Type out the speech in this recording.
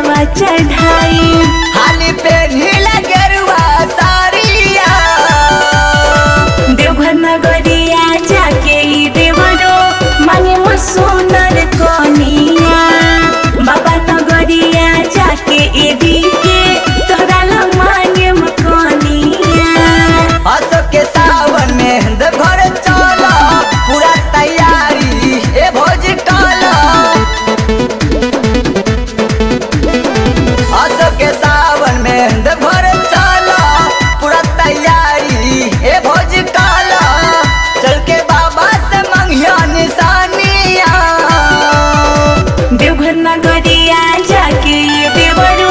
जलवा चढ़ाई हाली पे नीला गेरुआ सारिया देवघर नगरिया जाके ई देवरो मांगे मो सोनर कनिया बाबा नगरिया जाके ए के तोहरा ला मांगे मो कनिया असो के सावन में देवघर चला पूरा तैयारी ए भोज काला असो के सावन में देवघर चला पूरा तैयारी ए भोज काला चल के बाबा से मंगिया निशानिया देवघर नगरिया जाके ये देवरो